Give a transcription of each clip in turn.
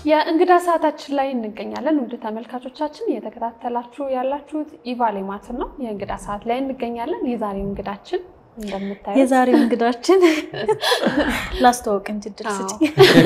የእንግዳ ሰዓታችን ላይ እንገኛለን። ውድ ተመልካቾቻችን እየተከታተላችሁ ያላችሁት ኢቫ ሌማትን ነው። የእንግዳ ሰዓት ላይ እንገኛለን። የዛሬው እንግዳችን እንደምታዩት የዛሬው እንግዳችን ላስተዋውቅ እንጂ እድል ስጪኝ።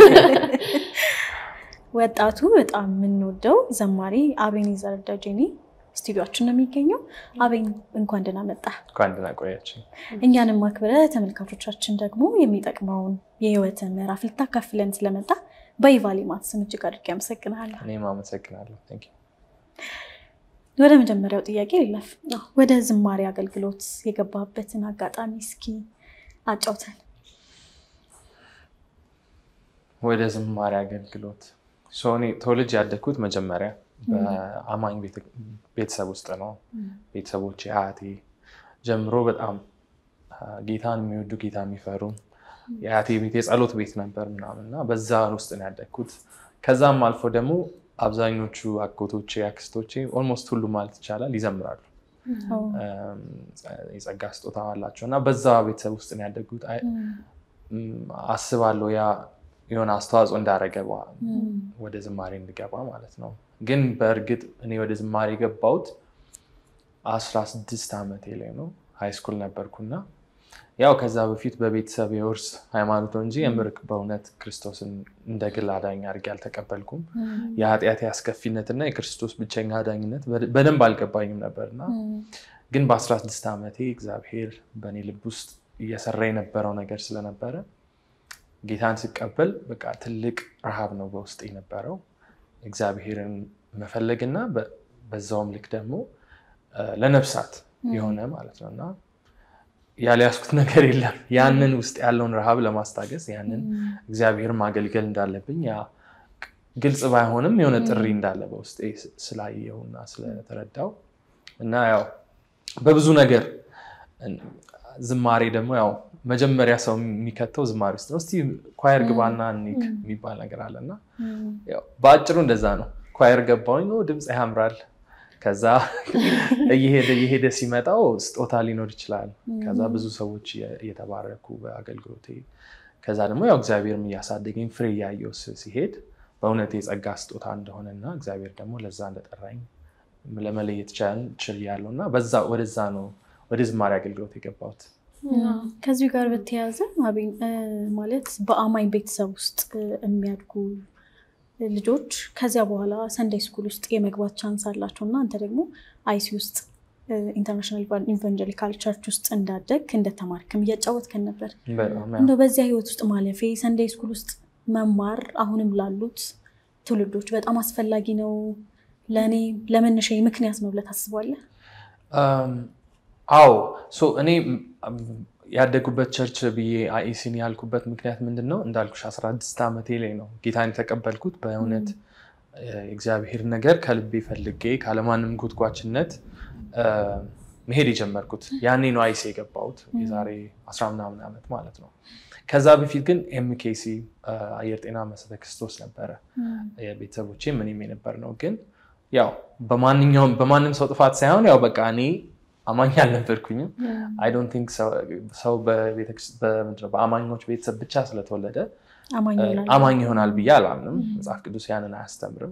ወጣቱ በጣም የምንወደው ዘማሪ አቤኔዘር ደጀኔ ስቱዲዮችን ነው የሚገኘው። አቤን እንኳን ደህና መጣ። እንኳን ደህና ቆያችሁ። እኛንም አክብረ ተመልካቾቻችን ደግሞ የሚጠቅመውን የህይወት ምዕራፍ ልታካፍለን ስለመጣ በኢቫ ሌማት ስም እጅግ አድርጌ አመሰግናለሁ። እኔም አመሰግናለሁ። ቴንክ ዩ። ወደ መጀመሪያው ጥያቄ ልለፍ። ወደ ዝማሬ አገልግሎት የገባበትን አጋጣሚ እስኪ አጫውተን። ወደ ዝማሬ አገልግሎት ሶ እኔ ተወልጄ ያደግኩት መጀመሪያ በአማኝ ቤተሰብ ውስጥ ነው። ቤተሰቦቼ አያቴ ጀምሮ በጣም ጌታን የሚወዱ ጌታ የሚፈሩ የአያቴ ቤት የጸሎት ቤት ነበር ምናምን እና በዛ ውስጥ ነው ያደግኩት። ከዛም አልፎ ደግሞ አብዛኞቹ አጎቶቼ አክስቶቼ ኦልሞስት ሁሉ ማለት ይቻላል ይዘምራሉ። የጸጋ ስጦታ አላቸው እና በዛ ቤተሰብ ውስጥ ነው ያደግኩት። አስባለሁ ያ የሆነ አስተዋጽኦ እንዳደረገ ወደ ዝማሬ እንድገባ ማለት ነው። ግን በእርግጥ እኔ ወደ ዝማሬ የገባሁት አስራ ስድስት ዓመቴ ላይ ነው። ሃይስኩል ነበርኩና ያው ከዛ በፊት በቤተሰብ የውርስ ሃይማኖት እንጂ የምር በእውነት ክርስቶስን እንደ ግል አዳኝ አድርጌ አልተቀበልኩም። የኃጢአት አስከፊነትና የክርስቶስ ብቸኛ አዳኝነት በደንብ አልገባኝም ነበርና ግን በ16 ዓመቴ እግዚአብሔር በእኔ ልብ ውስጥ እየሰራ የነበረው ነገር ስለነበረ ጌታን ስቀበል በቃ ትልቅ ረሃብ ነው በውስጥ የነበረው እግዚአብሔርን መፈለግና በዛውም ልክ ደግሞ ለነፍሳት የሆነ ማለት ነው እና ያልያዝኩት ነገር የለም። ያንን ውስጥ ያለውን ረሃብ ለማስታገስ ያንን እግዚአብሔርን ማገልገል እንዳለብኝ ያ ግልጽ ባይሆንም የሆነ ጥሪ እንዳለ በውስጤ ስላየውና ስለተረዳው እና ያው በብዙ ነገር ዝማሬ ደግሞ ያው መጀመሪያ ሰው የሚከተው ዝማሬ ውስጥ ነው። እስቲ ኳየር ግባና ኒክ የሚባል ነገር አለ እና በአጭሩ እንደዛ ነው። ኳየር ገባሁኝ፣ ድምፅ ያምራል። ከዛ እየሄደ እየሄደ ሲመጣው ስጦታ ሊኖር ይችላል። ከዛ ብዙ ሰዎች እየተባረኩ በአገልግሎቴ ከዛ ደግሞ ያው እግዚአብሔርም እያሳደገኝ ፍሬ እያየው ሲሄድ በእውነት የጸጋ ስጦታ እንደሆነና እግዚአብሔር ደግሞ ለዛ እንደጠራኝ ለመለየት ችያለሁ እና በዛ ወደዛ ነው ወደ ዝማሬ አገልግሎት የገባሁት። ከዚሁ ጋር በተያያዘ አቤን ማለት በአማኝ ቤተሰብ ውስጥ የሚያድጉ ልጆች ከዚያ በኋላ ሰንዳይ ስኩል ውስጥ የመግባት ቻንስ አላቸው እና አንተ ደግሞ አይሲ ውስጥ ኢንተርናሽናል ኢቫንጀሊካል ቸርች ውስጥ እንዳደግ እንደተማርክም እያጫወትከን ነበር። እንደው በዚያ ህይወት ውስጥ ማለፌ ሰንዳይ ስኩል ውስጥ መማር አሁንም ላሉት ትውልዶች በጣም አስፈላጊ ነው፣ ለእኔ ለመነሻ ምክንያት ነው ብለህ ታስባለህ? አዎ እኔ ያደጉበት ቸርች ብዬ አይሲን ያልኩበት ምክንያት ምንድን ነው? እንዳልኩሽ 16 ዓመቴ ላይ ነው ጌታን የተቀበልኩት። በእውነት የእግዚአብሔር ነገር ከልቤ ፈልጌ ካለማንም ጉትጓችነት መሄድ የጀመርኩት ያኔ ነው አይሲ የገባሁት የዛሬ አስራ ምናምን ዓመት ማለት ነው። ከዛ በፊት ግን ኤምኬሲ አየር ጤና መሰረተ ክርስቶስ ነበረ የቤተሰቦቼ ምንም የነበር ነው። ግን ያው በማንኛውም በማንም ሰው ጥፋት ሳይሆን ያው በቃ እኔ አማኝ አልነበርኩኝም። አይ ዶንት ቲንክ ሰው በአማኞች ቤተሰብ ብቻ ስለተወለደ አማኝ ይሆናል ብዬ አላምንም። መጽሐፍ ቅዱስ ያንን አያስተምርም።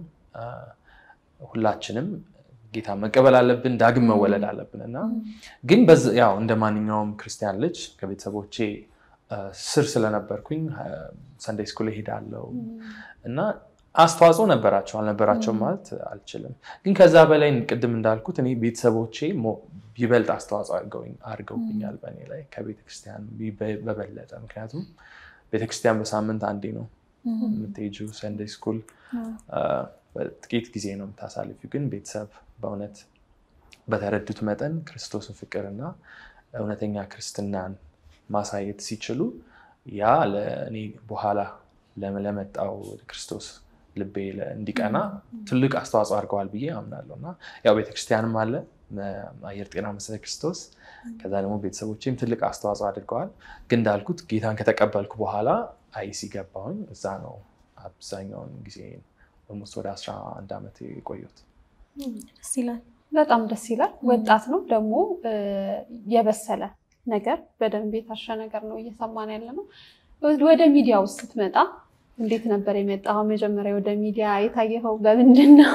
ሁላችንም ጌታ መቀበል አለብን፣ ዳግም መወለድ አለብን እና ግን ያው እንደ ማንኛውም ክርስቲያን ልጅ ከቤተሰቦቼ ስር ስለነበርኩኝ ሰንደይ ስኩል እሄዳለሁ እና አስተዋጽኦ ነበራቸው አልነበራቸውም ማለት አልችልም። ግን ከዛ በላይ ቅድም እንዳልኩት እኔ ቤተሰቦቼ ይበልጥ አስተዋጽኦ አድርገውብኛል በእኔ ላይ ከቤተክርስቲያን በበለጠ። ምክንያቱም ቤተክርስቲያን በሳምንት አንዴ ነው የምትሄጂው። ሰንደይ ስኩል ጥቂት ጊዜ ነው የምታሳልፊው። ግን ቤተሰብ በእውነት በተረዱት መጠን ክርስቶስን ፍቅርና እውነተኛ ክርስትናን ማሳየት ሲችሉ ያ ለእኔ በኋላ ለመጣው ክርስቶስ ልቤ እንዲቀና ትልቅ አስተዋጽኦ አድርገዋል ብዬ አምናለሁ እና ያው ቤተክርስቲያንም አለ አየር ጤና መሰረተ ክርስቶስ ከዛ ደግሞ ቤተሰቦችም ትልቅ አስተዋጽኦ አድርገዋል። ግን እንዳልኩት ጌታን ከተቀበልኩ በኋላ አይሲ ገባሁኝ። እዛ ነው አብዛኛውን ጊዜ ኦልሞስት ወደ አስራ አንድ ዓመት የቆየሁት። ደስ ይላል። በጣም ደስ ይላል። ወጣት ነው ደግሞ የበሰለ ነገር በደንብ የታሸ ነገር ነው እየሰማን ያለ ነው። ወደ ሚዲያው ስትመጣ እንዴት ነበር የመጣው? መጀመሪያ ወደ ሚዲያ የታየኸው በምንድን ነው?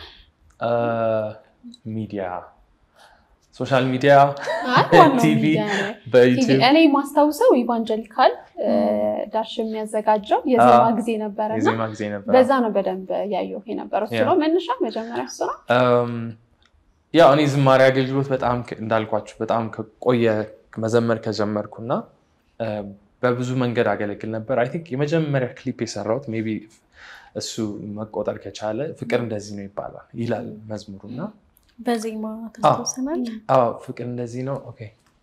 ሚዲያ ሶሻል ሚዲያ አይ፣ ዋናው ቲቪ ሚዲያ ነው። በዩቲዩብ እኔ ማስታውሰው ኢቫንጀሊካል ዳሽ የሚያዘጋጀው የዜማ አዎ። ጊዜ ነበረ እና የዜማ ጊዜ ነበር። በዛ ነው በደንብ ያየሁ የነበረው። እሱ ያ። ነው መነሻ መጀመሪያ እሱ ነው። እም፣ ያው እኔ ዝማሬ አገልግሎት በጣም ከ- እንዳልኳችሁ በጣም ከቆየ መዘመር ከጀመርኩና እ፣ በብዙ መንገድ አገለግል ነበር። አይ ቲንክ የመጀመሪያ ክሊፕ የሰራሁት ሜይ ቢ እሱ መቆጠር ከቻለ ፍቅር እንደዚህ ነው ይባላል ይላል መዝሙሩና በዜማ ታስታውሰናል። አዎ ፍቅር እንደዚህ ነው። ኦኬ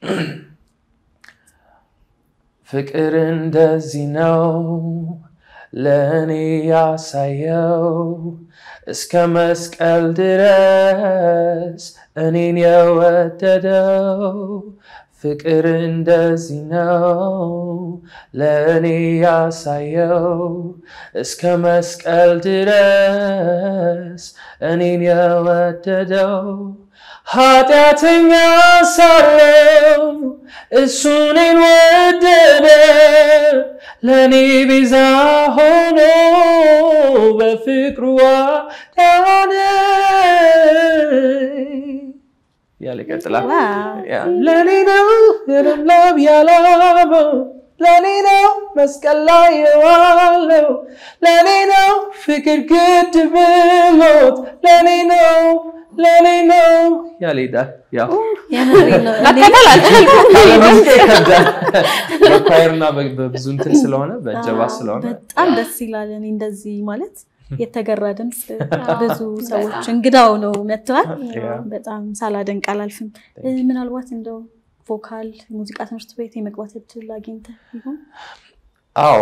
ፍቅር እንደዚህ ነው ለእኔ ያሳየው እስከ መስቀል ድረስ እኔን የወደደው ፍቅር እንደዚህ ነው ለእኔ ያሳየው እስከ መስቀል ድረስ እኔን የወደደው ኃጢአተኛ ሳለው እሱ እኔን ወደደ ለእኔ ቤዛ ሆኖ በፍቅሩ አዳነኝ ያለ ይቀጥላል። ዋው። ያ፣ ለእኔ ነው የለምለም ያላበው ለእኔ ነው መስቀል ላይ የዋለው ለእኔ ነው ፍቅር ግድ ብሎት ለእኔ ነው ለእኔ ነው ያለ ይሄዳል። ያው የምሬን ነው። እኔ መከተል አልቻልኩም። ሙዚቃ ይከብዳል። በኳየርና በ- በብዙ እንትን ስለሆነ በእጀባ ስለሆነ በጣም ደስ ይላል። እኔ እንደዚህ ማለት የተገራ ድምፅ ብዙ ሰዎች እንግዳው ነው መጥተዋል። ያ። በጣም ሳላደንቅ አላልፍም። እ፣ ምናልባት እንደው ቮካል ሙዚቃ ትምህርት ቤት የመግባት እድል አግኝተህ ይሆን? አዎ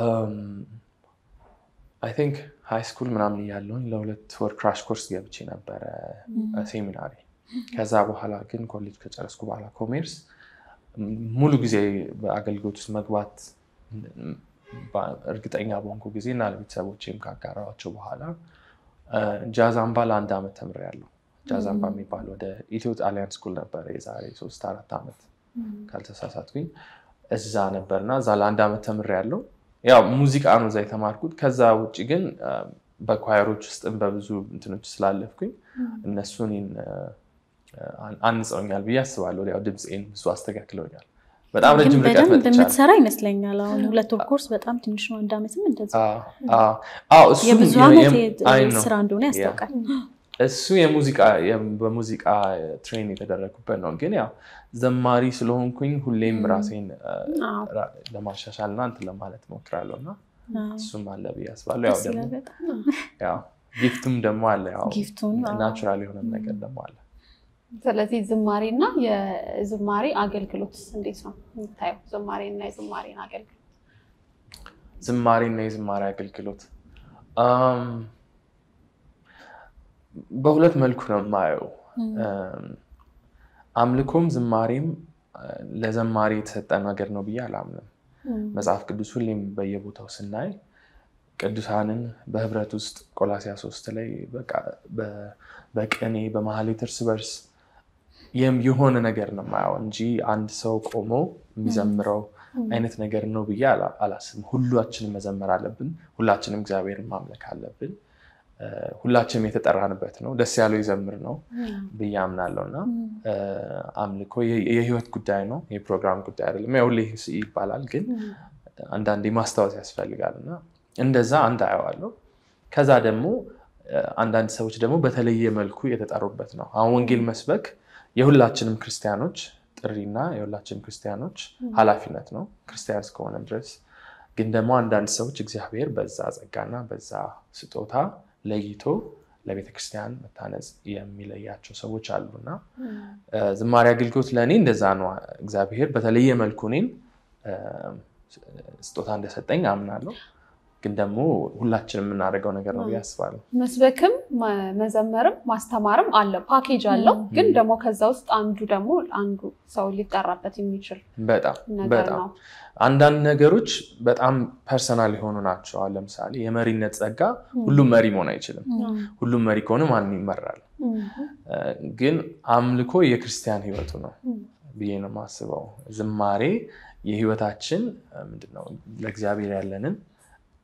አይ ቲንክ ሃይ ስኩል ምናምን እያለሁኝ ለሁለት ወር ክራሽ ኮርስ ገብቼ ነበረ ሴሚናሪ። ከዛ በኋላ ግን ኮሌጅ ከጨረስኩ በኋላ ኮሜርስ ሙሉ ጊዜ በአገልግሎት ውስጥ መግባት ባ- እርግጠኛ በሆንኩ ጊዜ እና ለቤተሰቦቼም ካጋራኋቸው በኋላ ጃዝ አምባ ለአንድ ዓመት ተምሬያለሁ። ጃዝ አምባ የሚባል ወደ ኢትዮ ጣሊያን ስኩል ነበረ የዛሬ ሶስት አራት ዓመት ካልተሳሳትኩኝ እዛ ነበርና እዛ ለአንድ ዓመት ተምሬያለሁ። ያው ሙዚቃ ነው እዛ የተማርኩት። ከዛ ውጭ ግን አ፣ በኳየሮች ውስጥም በብዙ እንትኖች ስላለፍኩኝ እነሱ እኔን አ፣ አንጸውኛል ብዬ አስባለሁ። ያው ድምፄን ብዙ አስተካክለውኛል። በጣም ግን ረጅም ርቀት በደንብ መጥቻለሁ። የምትሰራ ይመስለኛል። አሁን ሁለት ወር ኮርስ በጣም ትንሽ ነው። አንድ ዓመትም እንደዚህ አዎ፣ አዎ፣ አዎ፣ እሱም የብዙ የ- ዓመት የም- የ- አይ ነው። ስራ እንደሆነ ያስታውቃል። እሱ የሙዚቃ የም- በሙዚቃ ትሬን የተደረጉበት ነው። ግን ያው ዘማሪ ስለሆንኩኝ ሁሌም ራሴን አ፣ አዎ። ራ- ለማሻሻል እና እንትን ለማለት ሞክራለሁ እና አዎ፣ እሱም አለ ብዬ አስባለሁ። ያው ደስ ይላል ደግሞ በጣም። ያው ጊፍቱም ደግሞ አለ። ያው ጊፍቱን አዎ። ናቹራል የሆነም ነገር ደግሞ አለ። ስለዚህ ዝማሬ እና የዝማሬ አገልግሎት እንዴት ነው የምታየው? ዝማሬ እና የዝማሬን አገልግሎት ዝማሬ እና የዝማሬ አገልግሎት አም፣ በሁለት መልኩ ነው የማየው። አም፣ አምልኮም ዝማሬም አ፣ ለዘማሪ የተሰጠ ነገር ነው ብዬ አላምንም። መጽሐፍ ቅዱስ ሁሌም በየቦታው ስናይ ቅዱሳንን በህብረት ውስጥ ቆላሲያ ሶስት ላይ በቃ በ- በቅኔ በማህሌት እርስ በርስ የም- የሆነ ነገር ነው የማየው እንጂ አንድ ሰው ቆሞ የሚዘምረው አይነት ነገር ነው ብዬ አላ- አላስብም። ሁላችንም መዘመር አለብን። ሁላችንም እግዚአብሔርን ማምለክ አለብን። እ፣ ሁላችንም የተጠራንበት ነው። ደስ ያለው ይዘምር ነው ብዬ አምናለሁ እና እ፣ አምልኮ የ- የህይወት ጉዳይ ነው፣ የፕሮግራም ጉዳይ አይደለም። ያው ሁሌ ይባላል ግን አንዳንዴ ማስታወስ ያስፈልጋል እና እንደዛ አንድ አየዋለሁ። ከዛ ደግሞ እ፣ አንዳንድ ሰዎች ደግሞ በተለየ መልኩ የተጠሩበት ነው። አሁን ወንጌል መስበክ የሁላችንም ክርስቲያኖች ጥሪና የሁላችንም ክርስቲያኖች ኃላፊነት ነው ክርስቲያን እስከሆነ ድረስ። ግን ደግሞ አንዳንድ ሰዎች እግዚአብሔር በዛ ጸጋና በዛ ስጦታ ለይቶ ለቤተ ክርስቲያን መታነጽ የሚለያቸው ሰዎች አሉና እ፣ ዝማሬ አገልግሎት ለእኔ እንደዛ ነው። እግዚአብሔር በተለየ መልኩ እኔን እ፣ ስጦታ እንደሰጠኝ አምናለሁ። ግን ደግሞ ሁላችንም የምናደርገው ነገር ነው ብዬ አስባለሁ። መስበክም መ- መዘመርም ማስተማርም አለ ፓኬጅ አለው። ግን ደግሞ ከዛ ውስጥ አንዱ ደግሞ አንዱ ሰው ሊጠራበት የሚችል በጣም ነገር በጣም ነው። አንዳንድ ነገሮች በጣም ፐርሰናል የሆኑ ናቸው። አሁን ለምሳሌ የመሪነት ጸጋ ሁሉም መሪ መሆን አይችልም። ሁሉም መሪ ከሆነ ማንም ይመራል። እ፣ ግን አምልኮ የክርስቲያን ሕይወቱ ነው ብዬ ነው የማስበው። ዝማሬ የሕይወታችን እ፣ ምንድን ነው ለእግዚአብሔር ያለንን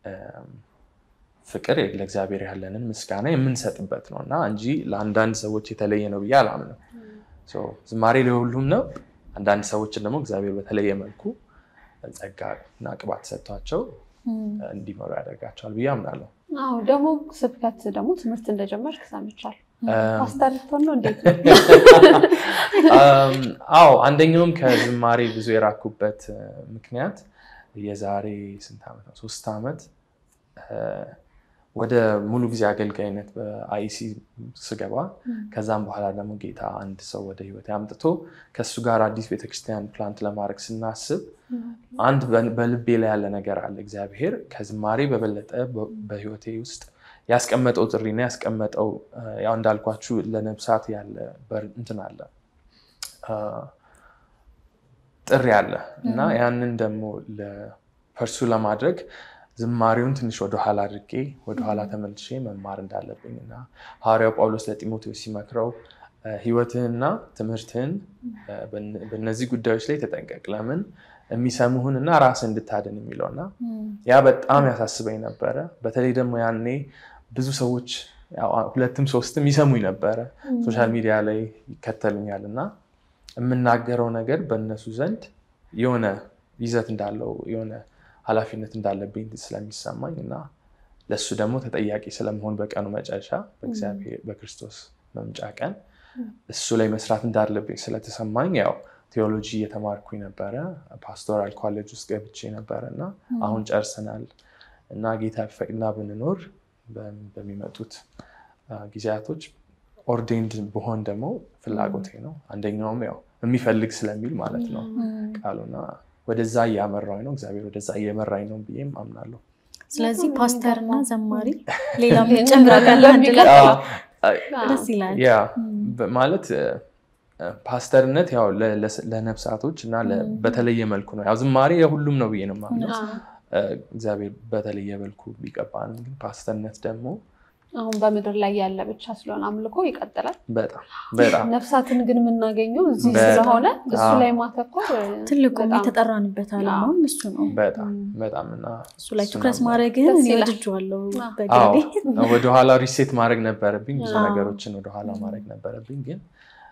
ፍቅር ለእግዚአብሔር ያለንን ምስጋና የምንሰጥበት ነው እና እንጂ ለአንዳንድ ሰዎች የተለየ ነው ብዬ አላምንም። ዝማሬ ለሁሉም ነው። አንዳንድ ሰዎችን ደግሞ እግዚአብሔር በተለየ መልኩ ጸጋ እና ቅባት ሰጥቷቸው እንዲመሩ ያደርጋቸዋል ብዬ አምናለሁ። አዎ ደግሞ ስብከት ደግሞ ትምህርት እንደጀመርክ ሰምቻለሁ። ፓስተር ልትሆን ነው እንዴት? አዎ አንደኛውም ከዝማሬ ብዙ የራኩበት ምክንያት የዛሬ ስንት ዓመት ነው? ሶስት ዓመት ወደ ሙሉ ጊዜ አገልጋይነት በአይሲ ስገባ ከዛም በኋላ ደግሞ ጌታ አንድ ሰው ወደ ህይወት አምጥቶ ከእሱ ጋር አዲስ ቤተክርስቲያን ፕላንት ለማድረግ ስናስብ አንድ በልቤ ላይ ያለ ነገር አለ። እግዚአብሔር ከዝማሬ በበለጠ በህይወቴ ውስጥ ያስቀመጠው ጥሪና ያስቀመጠው ያው እንዳልኳችሁ ለነብሳት ያለ እንትን አለ ጥሪ አለ እና ያንን ደግሞ ለፐርሱ ለማድረግ ዝማሬውን ትንሽ ወደኋላ አድርጌ ወደኋላ ተመልሼ መማር እንዳለብኝ እና ሐዋርያው ጳውሎስ ለጢሞቴዎስ ሲመክረው ህይወትህንና ትምህርትህን በእነዚህ ጉዳዮች ላይ ተጠንቀቅ፣ ለምን የሚሰሙህን እና ራስህ እንድታድን የሚለው እና ያ በጣም ያሳስበኝ ነበረ። በተለይ ደግሞ ያኔ ብዙ ሰዎች ሁለትም ሶስትም ይሰሙኝ ነበረ፣ ሶሻል ሚዲያ ላይ ይከተሉኛል እና የምናገረው ነገር በእነሱ ዘንድ የሆነ ይዘት እንዳለው የሆነ ኃላፊነት እንዳለብኝ ስለሚሰማኝ እና ለእሱ ደግሞ ተጠያቂ ስለመሆን በቀኑ መጨረሻ በእግዚአብሔር በክርስቶስ መምጫ ቀን እሱ ላይ መስራት እንዳለብኝ ስለተሰማኝ ያው ቴዎሎጂ እየተማርኩኝ ነበረ። ፓስቶራል ኮሌጅ ውስጥ ገብቼ ነበረ እና አሁን ጨርሰናል እና ጌታ ቢፈቅድና ብንኖር በሚመጡት ጊዜያቶች ኦርዴንድ ብሆን ደግሞ ፍላጎቴ ነው። አንደኛውም ያው የሚፈልግ ስለሚል ማለት ነው ቃሉና ወደዛ እያመራኝ ነው። እግዚአብሔር ወደዛ እየመራኝ ነው ብዬም አምናለሁ። ስለዚህ ፓስተር እና ዘማሪ ሌላ ጨምራቃለ አንድ ላይ ደስ ይላል። ያ ማለት ፓስተርነት ያው ለነፍሳቶች እና በተለየ መልኩ ነው። ያው ዝማሬ የሁሉም ነው ብዬ ነው የማምነው። እግዚአብሔር በተለየ መልኩ ቢቀባንም ግን ፓስተርነት ደግሞ አሁን በምድር ላይ ያለ ብቻ ስለሆነ አምልኮ ይቀጥላል። በጣም በጣም ነፍሳትን ግን የምናገኘው እዚህ ስለሆነ እሱ ላይ ማተኮር ትልቁም የተጠራንበት ዓላማም እሱ ነው። በጣም በጣም እና እሱ ላይ ትኩረት ማድረግን እኔ ወድጄዋለሁ። በግሌ ወደኋላ ሪሴት ማድረግ ነበረብኝ፣ ብዙ ነገሮችን ወደኋላ ማድረግ ነበረብኝ። ግን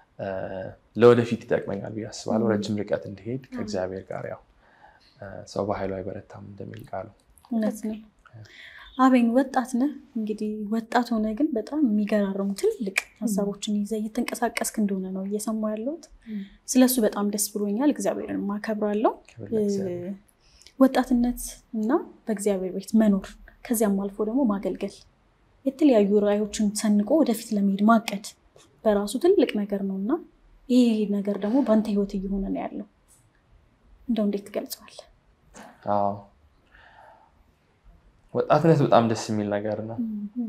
ለወደፊት ይጠቅመኛል ብዬ አስባለሁ። ረጅም ርቀት እንዲሄድ ከእግዚአብሔር ጋር ያው ሰው በኃይሉ አይበረታም እንደሚል ቃሉ እውነት ነው። አቤን ወጣት ነህ እንግዲህ ወጣት ሆነ ግን በጣም የሚገራርሙ ትልቅ ሀሳቦችን ይዘህ እየተንቀሳቀስክ እንደሆነ ነው እየሰማሁ ያለሁት። ስለሱ በጣም ደስ ብሎኛል። እግዚአብሔርን ማከብራለሁ። ወጣትነት እና በእግዚአብሔር ቤት መኖር ከዚያም አልፎ ደግሞ ማገልገል የተለያዩ ራዕዮችን ሰንቆ ወደፊት ለመሄድ ማቀድ በራሱ ትልቅ ነገር ነው እና ይህ ነገር ደግሞ በአንተ ህይወት እየሆነ ነው ያለው። እንደው እንዴት ትገልጸዋለህ? ወጣትነት በጣም ደስ የሚል ነገር ነው።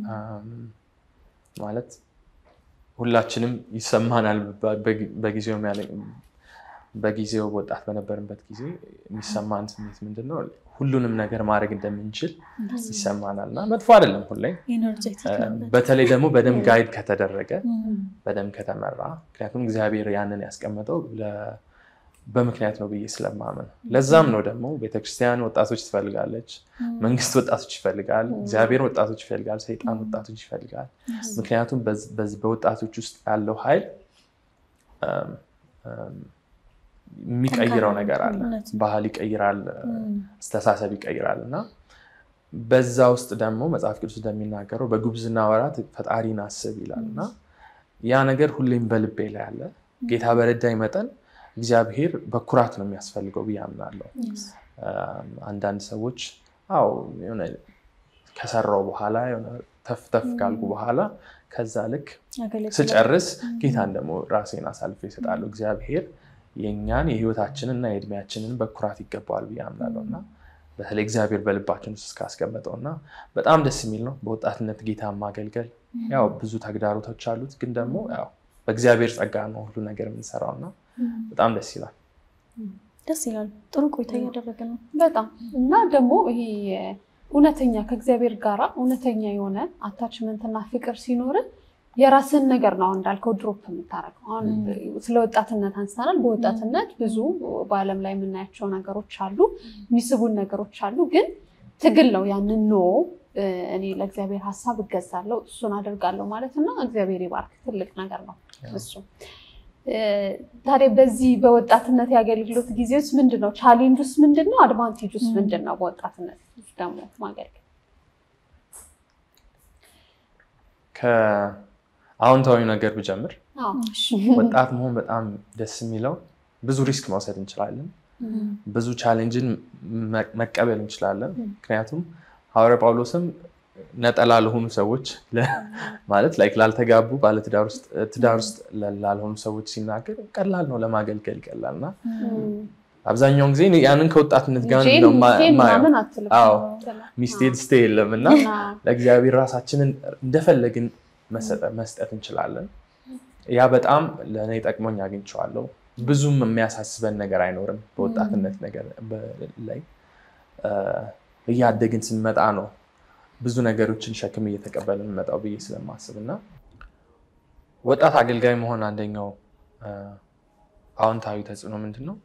ማለት ሁላችንም ይሰማናል። በጊዜው በጊዜው ወጣት በነበርንበት ጊዜ የሚሰማን ስሜት ምንድን ነው? ሁሉንም ነገር ማድረግ እንደምንችል ይሰማናል እና መጥፎ አይደለም ሁሌ። በተለይ ደግሞ በደንብ ጋይድ ከተደረገ በደንብ ከተመራ፣ ምክንያቱም እግዚአብሔር ያንን ያስቀመጠው በምክንያት ነው ብዬ ስለማመን ለዛም ነው ደግሞ ቤተክርስቲያን ወጣቶች ትፈልጋለች፣ መንግስት ወጣቶች ይፈልጋል፣ እግዚአብሔር ወጣቶች ይፈልጋል፣ ሰይጣን ወጣቶች ይፈልጋል። ምክንያቱም በወጣቶች ውስጥ ያለው ኃይል የሚቀይረው ነገር አለ። ባህል ይቀይራል፣ አስተሳሰብ ይቀይራል እና በዛ ውስጥ ደግሞ መጽሐፍ ቅዱስ እንደሚናገረው በጉብዝና ወራት ፈጣሪን አስብ ይላል እና ያ ነገር ሁሌም በልቤ ላይ አለ። ጌታ በረዳኝ መጠን እግዚአብሔር በኩራት ነው የሚያስፈልገው ብዬ አምናለሁ። አንዳንድ ሰዎች አዎ የሆነ ከሰራው በኋላ ተፍ ተፍ ካልኩ በኋላ ከዛ ልክ ስጨርስ ጌታን ደግሞ ራሴን አሳልፎ ይሰጣሉ። እግዚአብሔር የእኛን የህይወታችንን እና የእድሜያችንን በኩራት ይገባዋል ብዬ አምናለሁ እና በተለይ እግዚአብሔር በልባችን ውስጥ እስካስቀመጠው እና በጣም ደስ የሚል ነው። በወጣትነት ጌታ ማገልገል ያው ብዙ ተግዳሮቶች አሉት፣ ግን ደግሞ ያው በእግዚአብሔር ጸጋ ነው ሁሉ ነገር የምንሰራው እና በጣም ደስ ይላል። ደስ ይላል። ጥሩ ቆይታ እያደረገ ነው በጣም እና ደግሞ ይሄ እውነተኛ ከእግዚአብሔር ጋር እውነተኛ የሆነ አታችመንት እና ፍቅር ሲኖርን የራስን ነገር ነው እንዳልከው ድሮፕ የምታደርገው። አሁን ስለ ወጣትነት አንስተናል። በወጣትነት ብዙ በዓለም ላይ የምናያቸው ነገሮች አሉ፣ የሚስቡን ነገሮች አሉ። ግን ትግል ነው። ያንን ኖ እኔ ለእግዚአብሔር ሀሳብ እገዛለሁ እሱን አደርጋለሁ ማለት እና እግዚአብሔር ይባርክ። ትልቅ ነገር ነው እሱ። ታዲያ በዚህ በወጣትነት የአገልግሎት ጊዜ ውስጥ ምንድን ነው ቻሌንጅ ውስጥ ምንድን ነው አድቫንቴጅ ውስጥ ምንድን ነው? በወጣትነት ውስጥ ደግሞ ማገልገል ከአዎንታዊ ነገር ብጀምር ወጣት መሆን በጣም ደስ የሚለው ብዙ ሪስክ መውሰድ እንችላለን። ብዙ ቻሌንጅን መቀበል እንችላለን። ምክንያቱም ሐዋርያ ጳውሎስም ነጠላ ለሆኑ ሰዎች ማለት ላይክ ላልተጋቡ ባለትዳር ውስጥ ላልሆኑ ሰዎች ሲናገር ቀላል ነው ለማገልገል ይቀላል እና አብዛኛውን ጊዜ ያንን ከወጣትነት ጋር ነው የማየው። ሚስቴ ድስቴ የለም እና ለእግዚአብሔር ራሳችንን እንደፈለግን መስጠት እንችላለን። ያ በጣም ለእኔ ጠቅሞኝ አግኝቼዋለሁ። ብዙም የሚያሳስበን ነገር አይኖርም። በወጣትነት ነገር ላይ እያደግን ስንመጣ ነው ብዙ ነገሮችን ሸክም እየተቀበልን እንመጣው ብዬ ስለማስብ እና ወጣት አገልጋይ መሆን አንደኛው አዎንታዊ ተጽዕኖ ምንድን ነው?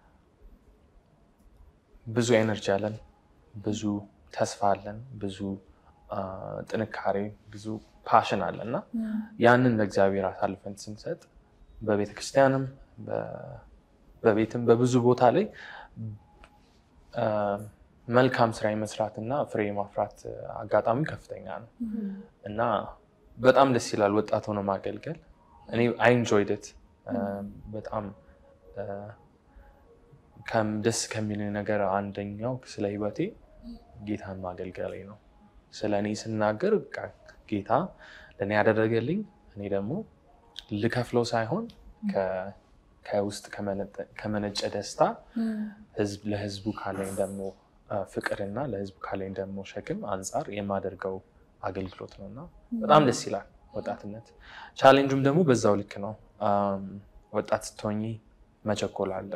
ብዙ ኤነርጂ አለን፣ ብዙ ተስፋ አለን፣ ብዙ ጥንካሬ፣ ብዙ ፓሽን አለን እና ያንን ለእግዚአብሔር አሳልፈን ስንሰጥ በቤተክርስቲያንም በቤትም በብዙ ቦታ ላይ መልካም ስራ የመስራት እና ፍሬ የማፍራት አጋጣሚ ከፍተኛ ነው እና በጣም ደስ ይላል ወጣት ሆኖ ማገልገል። እኔ አይ ኢንጆይድ በጣም ደስ ከሚል ነገር አንደኛው ስለ ህይወቴ ጌታን ማገልገሌ ነው። ስለ እኔ ስናገር ጌታ ለእኔ ያደረገልኝ እኔ ደግሞ ልከፍለው ሳይሆን ከውስጥ ከመነጨ ደስታ ለህዝቡ ካለኝ ደግሞ ፍቅርና ለህዝቡ ካለኝ ደግሞ ሸክም አንጻር የማደርገው አገልግሎት ነው እና በጣም ደስ ይላል ወጣትነት። ቻሌንጁም ደግሞ በዛው ልክ ነው። ወጣት ስትሆኚ መቸኮል አለ።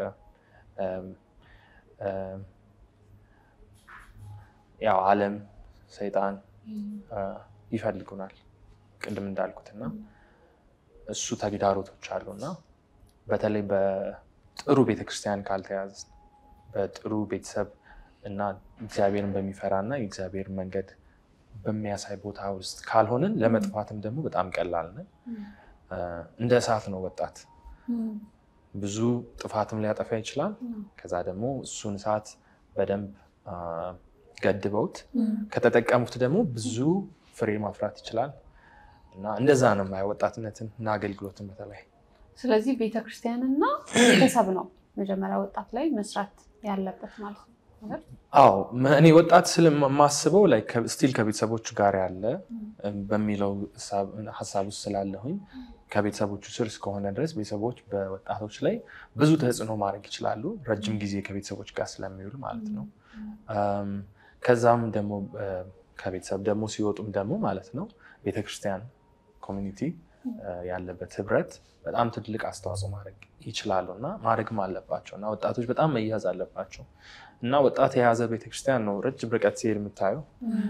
ያው ዓለም ሰይጣን ይፈልጉናል ቅድም እንዳልኩት እና እሱ ተግዳሮቶች አሉ እና በተለይ በጥሩ ቤተክርስቲያን ካልተያዘ በጥሩ ቤተሰብ እና እግዚአብሔርን በሚፈራ እና የእግዚአብሔር መንገድ በሚያሳይ ቦታ ውስጥ ካልሆንን ለመጥፋትም ደግሞ በጣም ቀላል ነን። እንደ እሳት ነው ወጣት። ብዙ ጥፋትም ሊያጠፋ ይችላል። ከዛ ደግሞ እሱን እሳት በደንብ ገድበውት ከተጠቀሙት ደግሞ ብዙ ፍሬ ማፍራት ይችላል እና እንደዛ ነው የማየው ወጣትነትን እና አገልግሎትን በተለይ ስለዚህ ቤተክርስቲያንና ቤተሰብ ነው መጀመሪያ ወጣት ላይ መስራት ያለበት ማለት ነው። አዎ እኔ ወጣት ስለማስበው ላይ ስቲል ከቤተሰቦቹ ጋር ያለ በሚለው ሀሳብ ውስጥ ስላለሁኝ ከቤተሰቦቹ ስር እስከሆነ ድረስ ቤተሰቦች በወጣቶች ላይ ብዙ ተጽዕኖ ማድረግ ይችላሉ። ረጅም ጊዜ ከቤተሰቦች ጋር ስለሚውል ማለት ነው። ከዛም ደግሞ ከቤተሰብ ደግሞ ሲወጡም ደግሞ ማለት ነው ቤተክርስቲያን ኮሚኒቲ ያለበት ህብረት በጣም ትልቅ አስተዋጽኦ ማድረግ ይችላሉ እና ማድረግም አለባቸው እና ወጣቶች በጣም መያዝ አለባቸው እና ወጣት የያዘ ቤተክርስቲያን ነው ረጅም ርቀት ሲሄድ የምታየው።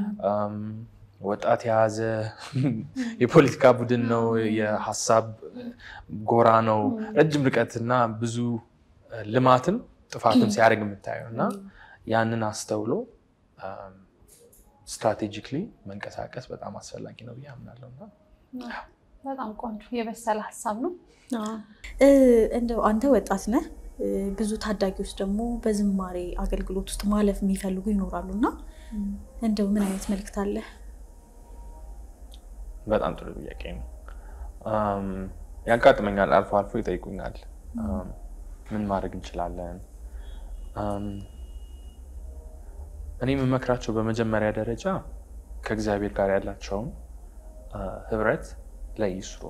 ወጣት የያዘ የፖለቲካ ቡድን ነው፣ የሀሳብ ጎራ ነው። ረጅም ርቀት እና ብዙ ልማትም ጥፋትም ሲያደርግ የምታየው እና ያንን አስተውሎ ስትራቴጂክሊ መንቀሳቀስ በጣም አስፈላጊ ነው ብዬ አምናለሁ እና በጣም ቆንጆ የበሰለ ሀሳብ ነው። እንደው አንተ ወጣት ነህ፣ ብዙ ታዳጊዎች ደግሞ በዝማሬ አገልግሎት ውስጥ ማለፍ የሚፈልጉ ይኖራሉ እና እንደው ምን አይነት መልዕክት አለ? በጣም ጥሩ ጥያቄ ነው። ያጋጥመኛል፣ አልፎ አልፎ ይጠይቁኛል፣ ምን ማድረግ እንችላለን? እኔ የምመክራቸው በመጀመሪያ ደረጃ ከእግዚአብሔር ጋር ያላቸውን ህብረት ላይ ይስሩ።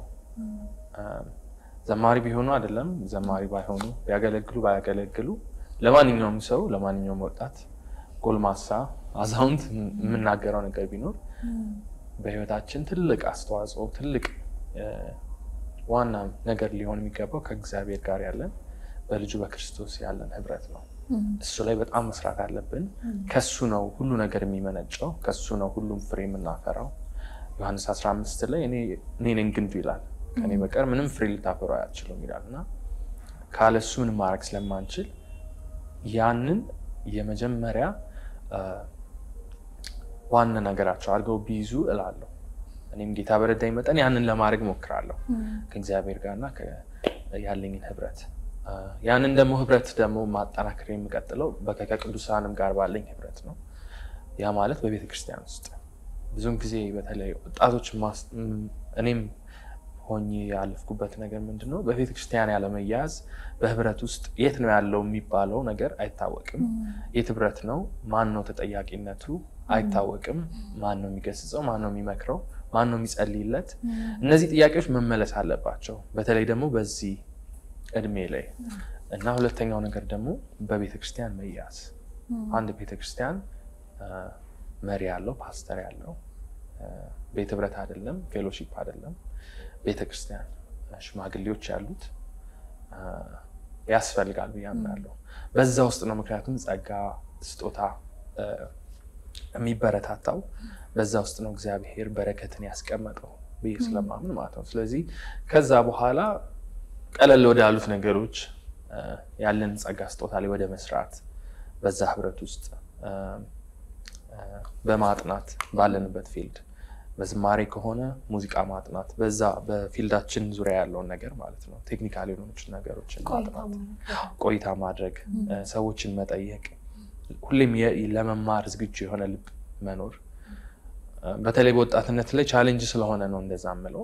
ዘማሪ ቢሆኑ አይደለም ዘማሪ ባይሆኑ ቢያገለግሉ ባያገለግሉ ለማንኛውም ሰው ለማንኛውም ወጣት፣ ጎልማሳ፣ አዛውንት የምናገረው ነገር ቢኖር በህይወታችን ትልቅ አስተዋጽኦ ትልቅ ዋና ነገር ሊሆን የሚገባው ከእግዚአብሔር ጋር ያለን በልጁ በክርስቶስ ያለን ህብረት ነው። እሱ ላይ በጣም መስራት አለብን። ከሱ ነው ሁሉ ነገር የሚመነጨው። ከሱ ነው ሁሉም ፍሬ የምናፈራው። ዮሐንስ 15 ላይ እኔ ነኝ ግንዱ ይላል፣ ከኔ በቀር ምንም ፍሬ ልታፈሩ አያችሉም ይላል እና ካለሱ ምንም ማድረግ ስለማንችል ያንን የመጀመሪያ ዋና ነገራቸው አድርገው ቢይዙ እላለሁ። እኔም ጌታ በረዳኝ መጠን ያንን ለማድረግ ሞክራለሁ ከእግዚአብሔር ጋርና ከ- ያለኝን ህብረት አ፣ ያንን ደግሞ ህብረት ደግሞ ማጠናከር የሚቀጥለው በ- ከቅዱሳንም ጋር ባለኝ ህብረት ነው። ያ ማለት በቤተ ክርስቲያን ውስጥ ብዙውን ጊዜ በተለይ ወጣቶች ማስ- ም፣ እኔም ሆኜ ያለፍኩበት ነገር ምንድን ነው? በቤተ ክርስቲያን ያለመያዝ በህብረት ውስጥ የት ነው ያለው የሚባለው ነገር አይታወቅም። የት ህብረት ነው? ማን ነው ተጠያቂነቱ? አይታወቅም። ማን ነው የሚገስጸው? ማን ነው የሚመክረው? ማን ነው የሚጸልይለት? እነዚህ ጥያቄዎች መመለስ አለባቸው። በተለይ ደግሞ በዚህ እድሜ ላይ እና ሁለተኛው ነገር ደግሞ በቤተ ክርስቲያን መያዝ አንድ ቤተ ክርስቲያን አ፣ መሪ ያለው ፓስተር ያለው አ፣ ቤተ ህብረት አይደለም፣ ፌሎሺፕ አይደለም። ቤተ ክርስቲያን አ፣ ሽማግሌዎች ያሉት አ፣ ያስፈልጋል ብዬ አምናለሁ። በዛ ውስጥ ነው ምክንያቱም ጸጋ ስጦታ አ፣ የሚበረታታው በዛ ውስጥ ነው እግዚአብሔር በረከትን ያስቀመጠው ብዬ ስለማምን ማለት ነው። ስለዚህ ከዛ በኋላ ቀለል ወዳሉት ነገሮች አ፣ ያለን ጸጋ ስጦታ ላይ ወደ መስራት በዛ ህብረት ውስጥ አ፣ አ፣ በማጥናት ባለንበት ፊልድ በዝማሬ ከሆነ ሙዚቃ ማጥናት በዛ በፊልዳችን ዙሪያ ያለውን ነገር ማለት ነው። ቴክኒካል የሆኑ ነገሮችን ቆይታ ማጥናት፣ ማለት ቆይታ ማድረግ፣ አ፣ ሰዎችን መጠየቅ፣ ሁሌም የ- ለመማር ዝግጁ የሆነ ልብ መኖር አ፣ በተለይ በወጣትነት ላይ ቻሌንጅ ስለሆነ ነው እንደዛ ምለው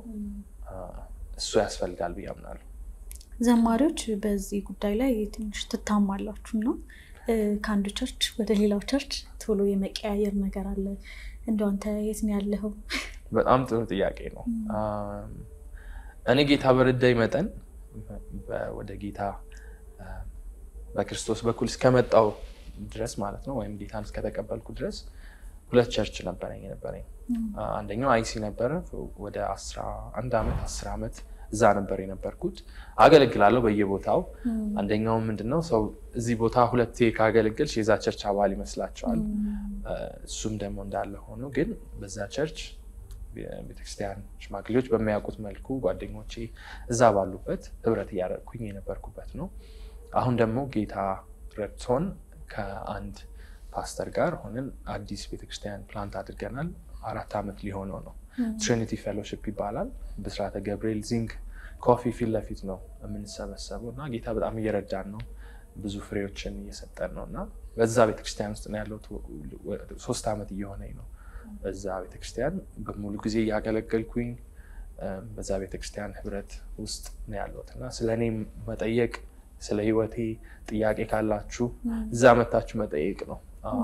እሱ ያስፈልጋል ብዬ አምናለሁ። ዘማሪዎች በዚህ ጉዳይ ላይ ትንሽ ትታማላችሁ እና እ፣ ከአንዱ ቸርች ወደ ሌላው ቸርች ቶሎ የመቀያየር ነገር አለ። እንደው አንተ የት ነው ያለኸው? በጣም ጥሩ ጥያቄ ነው። አም፣ እኔ ጌታ በረዳኝ መጠን በ- ወደ ጌታ አ፣ በክርስቶስ በኩል እስከመጣው ድረስ ማለት ነው ወይም ጌታን እስከተቀበልኩ ድረስ ሁለት ቸርች ነበረኝ የነበረኝ አ፣ አንደኛው አይሲ ነበረ። ወደ አስራ አንድ ዓመት አስር ዓመት እዛ ነበር የነበርኩት። አገለግላለሁ በየቦታው። አንደኛው ምንድነው ሰው እዚህ ቦታ ሁለቴ ካገለገልሽ የዛ ቸርች አባል ይመስላቸዋል። እሱም ደግሞ እንዳለ ሆኖ ግን በዛ ቸርች ቤተክርስቲያን ሽማግሌዎች በሚያውቁት መልኩ ጓደኞቼ እዛ ባሉበት ህብረት እያደረግኩኝ የነበርኩበት ነው። አሁን ደግሞ ጌታ ረድቶን ከአንድ ፓስተር ጋር ሆነን አዲስ ቤተክርስቲያን ፕላንት አድርገናል። አራት ዓመት ሊሆነው ነው። ትሪኒቲ ፌሎሺፕ ይባላል። ብስራተ ገብርኤል ዚንግ ኮፊ ፊት ለፊት ነው የምንሰበሰበው እና ጌታ በጣም እየረዳን ነው። ብዙ ፍሬዎችን እየሰጠን ነው እና በዛ ቤተክርስቲያን ውስጥ ነው ያለሁት። ሶስት ዓመት እየሆነኝ ነው በዛ ቤተክርስቲያን በሙሉ ጊዜ እያገለገልኩኝ በዛ ቤተክርስቲያን ህብረት ውስጥ ነው ያለሁት እና ስለ እኔ መጠየቅ ስለ ህይወቴ ጥያቄ ካላችሁ እዛ መታችሁ መጠየቅ ነው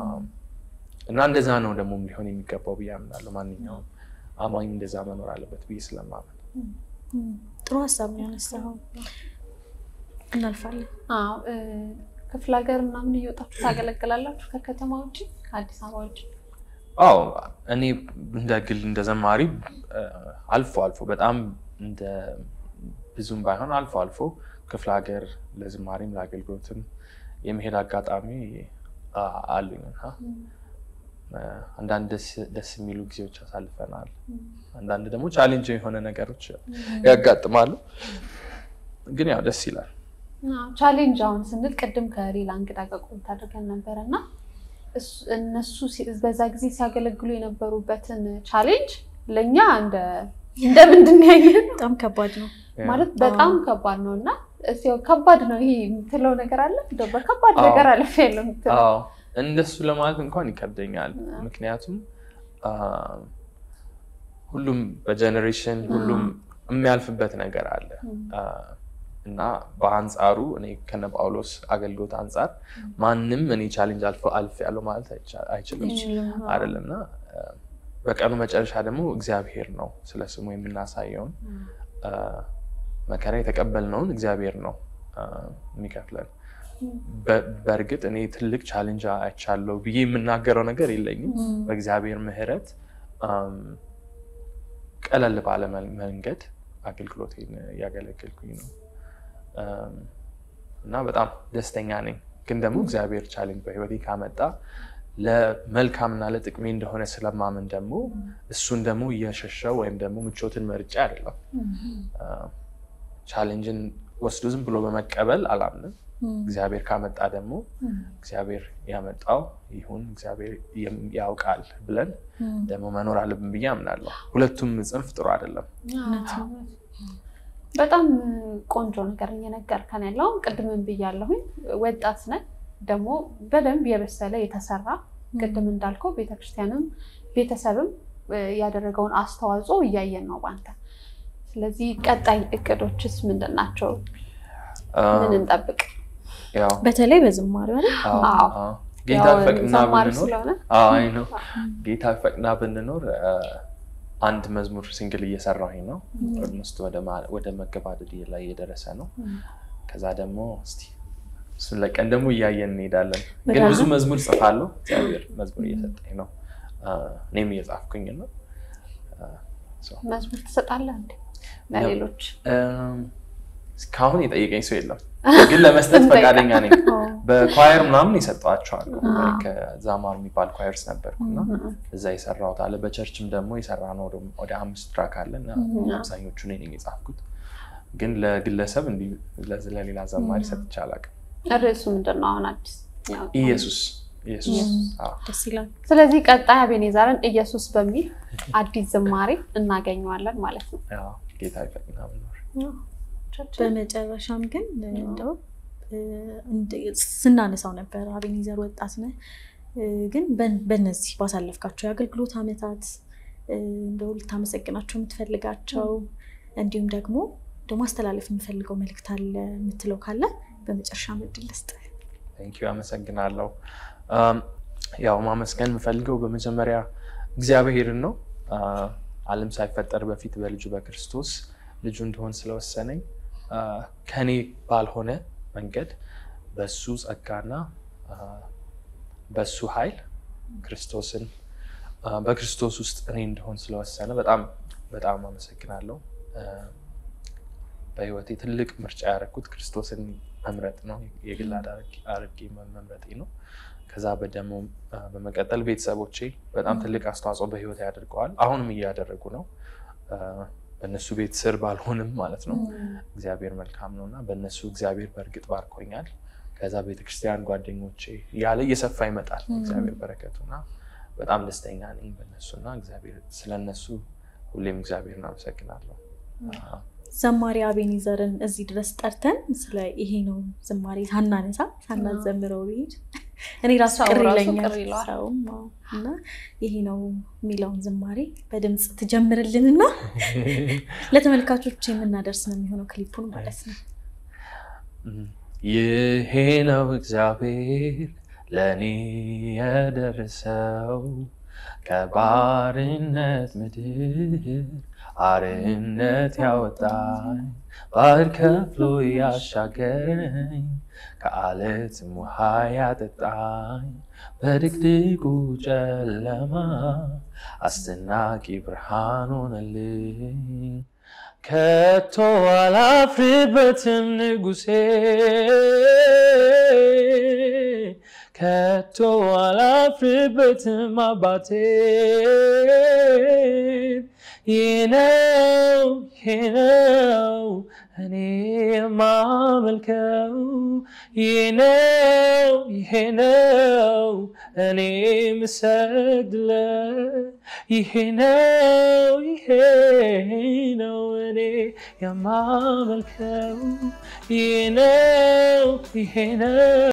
እና እንደዛ ነው ደግሞ ሊሆን የሚገባው ብዬ አምናለሁ። ማንኛውም አማኝ እንደዛ መኖር አለበት ብዬ ስለማምን ጥሩ ሀሳብ ነው ያነሳኸው። እናልፋለን። አዎ፣ ክፍለ ሀገር ምናምን እየወጣችሁ ታገለግላላችሁ? ከከተማ ውጭ ከአዲስ አበባ ውጭ? አዎ እኔ እንደ ግል እንደ ዘማሪ አልፎ አልፎ በጣም እንደ ብዙም ባይሆን አልፎ አልፎ ክፍለ ሀገር ለዝማሪም ለአገልግሎትም የመሄድ አጋጣሚ አሉኝ እና አንዳንድ ደስ የሚሉ ጊዜዎች አሳልፈናል። አንዳንድ ደግሞ ቻሌንጅ የሆነ ነገሮች ያጋጥማሉ። ግን ያው ደስ ይላል። ቻሌንጅ አሁን ስንል ቅድም ከሌላ እንግዳ ጋር ቆይታ አድርገን ነበረ እና እነሱ በዛ ጊዜ ሲያገለግሉ የነበሩበትን ቻሌንጅ ለእኛ እንደ ምንድን ያየን በጣም ከባድ ነው ማለት በጣም ከባድ ነው እና ከባድ ነው ይሄ የምትለው ነገር አለ በከባድ ነገር አለፍ ያለው የምትለው እንደሱ ለማለት እንኳን ይከብደኛል። ምክንያቱም ሁሉም በጀኔሬሽን ሁሉም የሚያልፍበት ነገር አለ እና በአንጻሩ እኔ ከነ ጳውሎስ አገልግሎት አንጻር ማንም እኔ ቻሌንጅ አልፍ ያለው ማለት አይችልም አይደለም እና በቀኑ መጨረሻ ደግሞ እግዚአብሔር ነው ስለ ስሙ የምናሳየውን መከራ የተቀበልነውን እግዚአብሔር ነው የሚከፍለን። በእርግጥ እኔ ትልቅ ቻሌንጅ አይቻለሁ ብዬ የምናገረው ነገር የለኝም። በእግዚአብሔር ምሕረት ቀለል ባለ መንገድ አገልግሎቴን እያገለገልኩኝ ነው እና በጣም ደስተኛ ነኝ። ግን ደግሞ እግዚአብሔር ቻሌንጅ በሕይወቴ ካመጣ ለመልካምና ለጥቅሜ እንደሆነ ስለማምን ደግሞ እሱን ደግሞ እየሸሸው ወይም ደግሞ ምቾትን መርጫ አይደለም። ቻሌንጅን ወስዶ ዝም ብሎ በመቀበል አላምንም። እግዚአብሔር ካመጣ ደግሞ እግዚአብሔር ያመጣው ይሁን እግዚአብሔር ያውቃል ብለን ደግሞ መኖር አለብን ብዬ አምናለሁ። ሁለቱም ጽንፍ ጥሩ አይደለም። በጣም ቆንጆ ነገር እየነገርከን ያለው ቅድምን ብያለሁኝ። ወጣት ነህ ደግሞ በደንብ የበሰለ የተሰራ ቅድም እንዳልከው ቤተክርስቲያንም ቤተሰብም ያደረገውን አስተዋጽኦ እያየን ነው ባንተ። ስለዚህ ቀጣይ እቅዶችስ ምንድን ናቸው? ምን እንጠብቅ? በተለይ በዝማሬ አይደል? ጌታ ፈቅና ዘማሪ ብንኖር ስለሆነ አይ ነው ጌታ ፈቅና ብንኖር አንድ መዝሙር ሲንግል እየሰራሁኝ ነው። ኦልሞስት ወደ መገባደድ ላይ እየደረሰ ነው። ከዛ ደግሞ እስቲ እሱን ለቀን ደግሞ እያየን እንሄዳለን። ግን ብዙ መዝሙር ጽፋለሁ። እግዚአብሔር መዝሙር እየሰጠኝ ነው። እኔም እየጻፍኩኝ ነው። መዝሙር ትሰጣለህ እንዴ ለሌሎች? እስካሁን የጠየቀኝ ሰው የለም፣ ግን ለመስጠት ፈቃደኛ ነኝ። በኳየር ምናምን የሰጠዋቸዋል። ከዛማር የሚባል ኳየርስ ነበርኩና እዛ የሰራሁት አለ። በቸርችም ደግሞ የሰራ ነው ወደ አምስት ትራክ አለን። አብዛኞቹ እኔ ነኝ የጻፍኩት፣ ግን ለግለሰብ እንዲህ ለሌላ ዘማሪ ሰጥቼ አላውቅም። ርዕሱ ምንድን ነው አሁን አዲስ? ኢየሱስ ኢየሱስ። አዎ። ደስ ይላል። ስለዚህ ቀጣይ አቤኔዘርን ኢየሱስ በሚል አዲስ ዝማሬ እናገኘዋለን ማለት ነው። አዎ፣ ጌታ ይፈቅና ብኖር በመጨረሻም ግን እንደው ስናነሳው ነበር አቤኔዘር ወጣት ነህ፣ ግን በነዚህ ባሳለፍካቸው የአገልግሎት ዓመታት እንደው ልታመሰግናቸው የምትፈልጋቸው እንዲሁም ደግሞ ማስተላለፍ የምፈልገው መልእክት አለ የምትለው ካለ በመጨረሻ ምድል ልስጥ። ቴንኪው አመሰግናለሁ። ያው ማመስገን የምፈልገው በመጀመሪያ እግዚአብሔርን ነው። ዓለም ሳይፈጠር በፊት በልጁ በክርስቶስ ልጁ እንደሆን ስለወሰነኝ ከኔ ባልሆነ መንገድ በሱ ጸጋና በሱ ኃይል ክርስቶስን በክርስቶስ ውስጥ እኔ እንደሆን ስለወሰነ በጣም በጣም አመሰግናለሁ። በህይወቴ ትልቅ ምርጫ ያደረኩት ክርስቶስን መምረጥ ነው። የግል አድርጌ መምረጤ ነው። ከዛ በደሞ በመቀጠል ቤተሰቦቼ በጣም ትልቅ አስተዋጽኦ በህይወቴ ያደርገዋል። አሁንም እያደረጉ ነው። በእነሱ ቤት ስር ባልሆንም ማለት ነው። እግዚአብሔር መልካም ነው እና በእነሱ እግዚአብሔር በእርግጥ ባርኮኛል። ከዛ ቤተክርስቲያን ጓደኞቼ ያለ እየሰፋ ይመጣል እግዚአብሔር በረከቱ እና በጣም ደስተኛ ነኝ በእነሱና እግዚአብሔር ስለነሱ ሁሌም እግዚአብሔርን አመሰግናለሁ። ዘማሪ አቤኔዘርን እዚህ ድረስ ጠርተን ስለ ይሄ ነው ዝማሬ ሳናነሳ ሳናዘምረው ብሄድ እኔ ራሱ ሰው ቅር ራሱ ይለኛል። ቅር ይለዋል። ሰውም አዎ። እና ይሄ ነው የሚለውን ዝማሬ በድምፅ ትጀምርልንና ለተመልካቾች የምናደርስ ነው የሚሆነው ክሊፑን ማለት ነው። ይሄ ነው እግዚአብሔር ለእኔ የደረሰው ከባርነት ምድር አርነት ያወጣኝ ባህር ከፍሎ ያሻገረኝ ከአለትም ውሃ ያጠጣኝ በድቅድቁ ጨለማ አስደናቂ ብርሃን ሆነልኝ። ከቶ አላፍርበትም ንጉሴ ከቶ አላፍርበትም አባቴ ይህ ነው ይህ ነው እኔ የማመልከው ይህ ነው ይሄ ነው እኔ የምሰግድለት ይሄ ነው ይሄ ነው እኔ የማመልከው ይህ ነው ይሄ ነው